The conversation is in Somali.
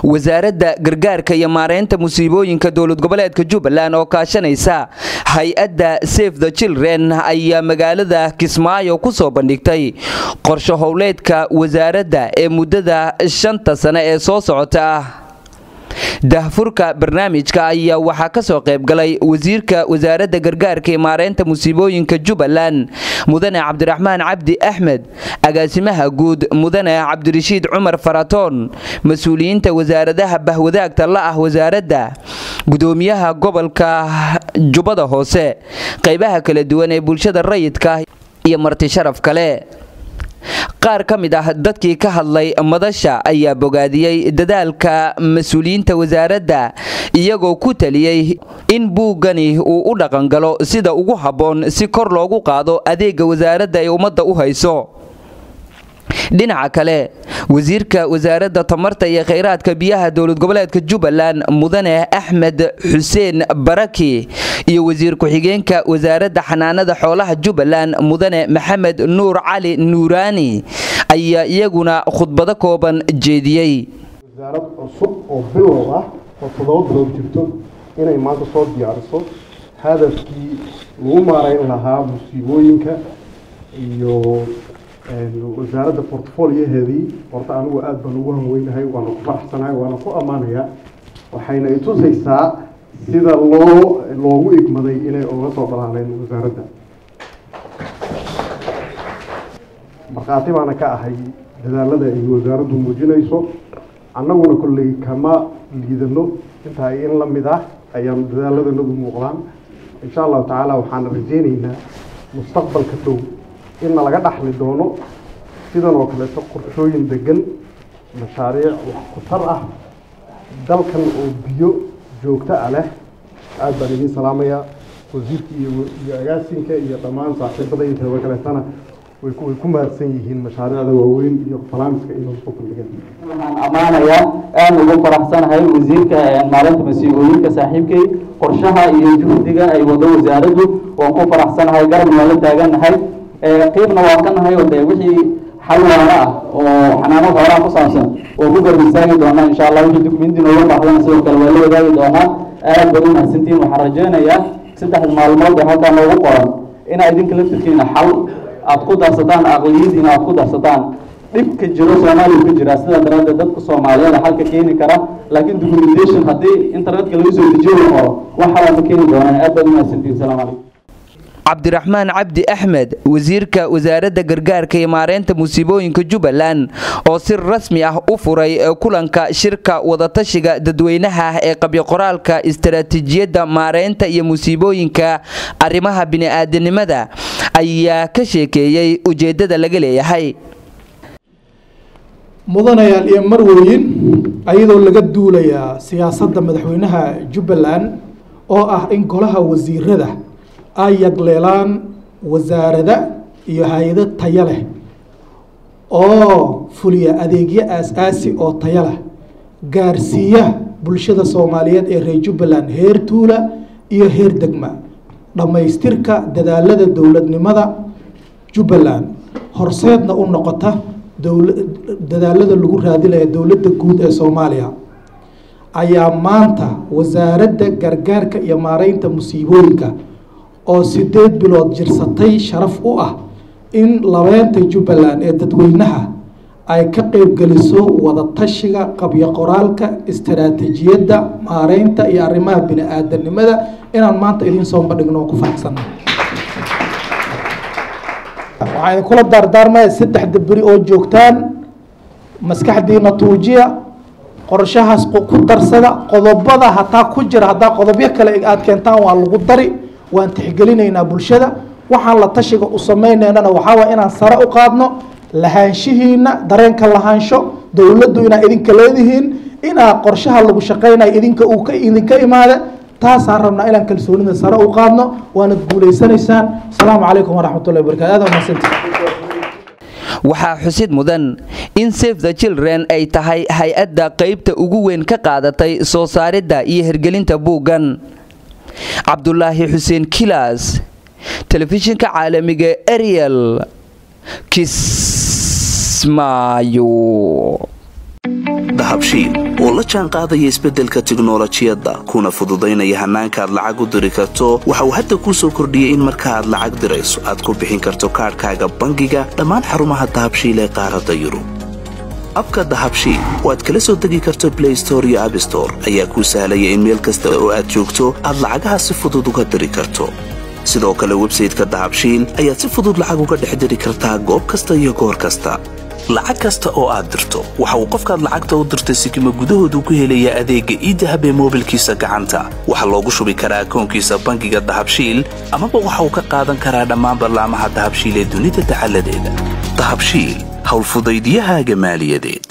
wasaaradda gargaarka iyo maareynta musiibooyinka dowlad goboleedka jubbaland oo kaashanaysa hay-adda save the children ayaa magaalada kismaayo ku soo bandhigtay qorsho howleedka wasaaradda ee muddada shanta sane ee soo socota ah dahfurka barnaamijka ayaa waxaa ka soo qayb galay wasiirka wasaaradda gargaarka ee maareynta musiibooyinka jubbaland mudane cabdiraxmaan cabdi axmed agaasimaha guud mudane cabdirashiid cumar faratoon mas-uuliyiinta wasaaradaha bahwadaagta la ah wasaaradda gudoomiyaha gobolka jubbada hoose qaybaha kala duwan ee bulshada rayidka iyo marti sharaf kale qaar ka mid ah dadkii ka hadlay madasha ayaa bogaadiyey dadaalka mas-uuliyiinta wasaaradda iyagoo ku taliyey in buuggani uu u dhaqangalo sida ugu habboon si kor loogu qaado adeega wasaaradda ay ummadda u hayso dhinaca kale wasiirka wasaaradda tamarta iyo khayraadka biyaha dowlad goboleedka jubbaland mudane axmed xuseen baraki iyo wasiir ku-xigeenka wasaaradda xanaanada xoolaha jubbaland mudane maxamed nuur cali nuuraani ayaa iyaguna khudbado kooban jeediyey wasaarad cusub oo bilow ah oo toddoba bilood jirto inay maanta soo diyaariso hadafkii lagu maarayn lahaa musiibooyinka iyo wasaaradda portfolioheedii horta anigu aada baan ugu hanweynahay waana ku faraxsanahay waana ku ammaanayaa waxayna itusaysaa sida loo loogu igmaday inay uga soo balaaleen wasaaradda markhaati baana ka ahay dadaalada ay wasaaraddu muujinayso annaguna kolley kama liidano intaa in la mid ah ayaan dadaaladanagu muuqdaan insha allahu tacaala waxaan rajeyneynaa mustaqbalka dhow inna laga dhaxli doono sidan oo kaleeto qorshooyin degan mashaariic wax ku tar ah dalkan oo biyo joogto ah leh aada baan idiin salaamayaa wasiirka iyo iyo agaasinka iyo dhammaan saaxiibada inteeda kaleetana way ku way ku mahadsan yihiin mashaariicda waaweyn iyo falaamiska inuu soo bandhigeen waxaan ammaanayaa aada ugu faraxsanahay wasiirka maalinta masiibooyinka saaxiibkay qorshaha iyo juhdiga ay wado wasaaraddu waan ku faraxsanahay garabna waa la taaganahay qiibna waa ka nahay oo dee wixii xal waana ah oo xanaano xoolaha ku saabsan oo ku garab istaagi doonaa insha allah wixii dukumenti nooga baahdana sidoo kale waa la wadaagi doonaa aad baad u mahadsantihiin waxaan rajeynayaa saddexda maalmood ee halkaa noogu qoran inaa idinka laftirkiina xal aad ku darsataan aqliyadiina aad ku darsataan dhibka jiro soomaaliya ka jira sidaa daraaddeed dadka soomaaliyeed xalka keeni kara laakiin documentation haddii internetka lagu soo dejiyo la qoro wax xalaa ma keeni doonaan aad baad u mahadsantihiin salaamu calaykum cabdiraxmaan cabdi axmed wasiirka wasaaradda gargaarka iyo maareynta musiibooyinka jubbaland oo si rasmi ah u furay kulanka shirka wadatashiga dadweynaha ee qabyoqoraalka istaraatiijiyadda maareynta iyo musiibooyinka arrimaha bini-aadanimada ayaa ka sheekeeyey ujeeddada laga leeyahay mudanayaal iyo marweyn ayadoo laga duulayaa siyaasadda madaxweynaha jubbaland oo ah in golaha wasiirada ay yagleelaan wasaarada iyo hay-ado taya leh oo fuliya adeegyo aas-aasi oo taya leh gaarsiiya bulshada soomaaliyeed ee reer jubbaland heer tuula iyo heer degma dhammaystirka dadaalada dowladnimada jubbaland horseedna u noqota dowla dadaalada lagu raadinaya dowladda guud ee soomaaliya ayaa maanta wasaaradda gargaarka iyo maareynta musiibooyinka oo sideed bilood jirsatay sharaf u ah in labeenta jubbaland ee dadweynaha ay ka qeybgeliso wadatashiga qabyo qoraalka istaraatiijiyadda maareynta iyo arrimaha bini-aadanimada inaan maanta idiin soo bandhigno oo ku faraxsana waxaan idinkula daardaarmaya saddexda beri oo joogtaan maskaxdiina tuujiya qorshahaas ku darsada qodobada hataa ku jira haddaa qodobyo kale aada keentaan waa lagu dari waan tixgelinaynaa bulshada waxaan la tashiga u sameynaynana waxaa waay inaan sare u qaadno lahaanshihiina dareenka lahaansho dowladdu inaa idinka leedihiin inaa qorshaha lagu shaqeynayo idinka uu ka idinka imaada taasaan rabnaa inaan kalsoonida sare u qaadno waanad guuleysanaysaan asalaamu calaykum waraxmatullahi wabarakatu aad mahadsanti waxaa xusid mudan in save the children ay tahay hay-adda qaybta ugu weyn ka qaadatay soo saaridda iyo hirgelinta buuggan cabdulaahi xuseen kilas telefishinka caalamiga ariel kismaayo dahabshiil oo la jaan qaadaya isbeddelka tiknolojiyadda kuna fududaynaya hannaanka aad lacag u diri karto waxa uu hadda kuu soo kordhiyey in marka aad lacag dirayso aad ku bixin karto kaadhkaaga bangiga dhammaan xarumaha dahabshiil ee qaaradda yurub abka dahabshiil oo aad kala soo degi karto blay store iyo abstore ayaa kuu sahlaya in meel kasta oo aad joogto aad lacagaha si fudud uga diri karto sidoo kale websayteka dahabshiil ayaad si fudud lacag uga dhex diri kartaa goob kasta iyo goor kasta lacag kasta oo aad dirto waxa uu qofkaad lacagta u dirtay sikima gudahoodu ku helayaa adeegga iidahab ee moobilkiisa gacanta waxaa loogu shubi karaa akoonkiisa bangiga dahabshiil amaba waxa uu ka qaadan karaa dhammaan ballaamaha dahabshiil ee dunida dacaladeeda dahabshiil howlfudaydyahaaga maaliyadeed